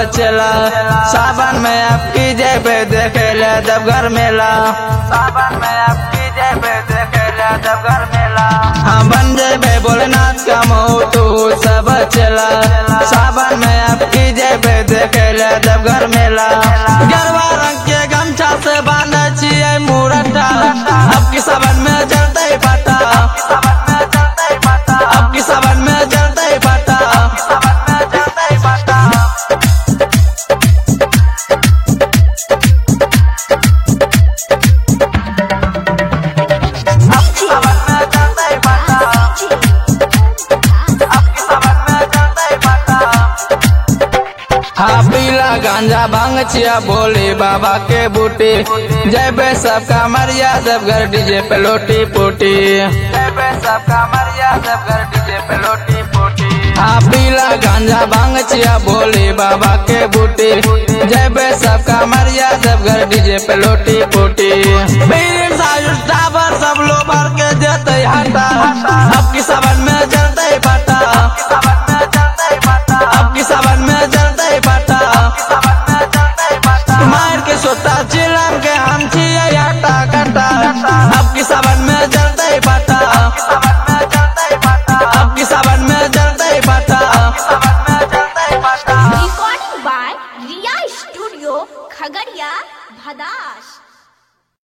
चला सावन में आपकी जेबे देखे ले देवघर मेला सावन में आपकी जेबे देखे ले देवघर मेला हाँ बन जेबे भोलेनाथ का मोटू सब चला सावन में आपकी जेबे देखे ले देवघर मेला गरबा रंग के गमछा से बांधे छिए मुरटा अब की सावन में जलते ही पाता अब की सावन में जलते ही पाता हाँ पीला गांजा भांग चिया बोले बाबा के बूटे जय बे सबका मरिया देवघर डीजे पे लोटी पोटी जय बे सबका मरिया देवघर डीजे पे लोटी पोटी हाँ पीला गांजा भांग चिया बोले बाबा के बूटे जय बे सबका मरिया देवघर डीजे पे लोटी पोटी बीर सायुष टावर सब लो भर के जेते हटा अब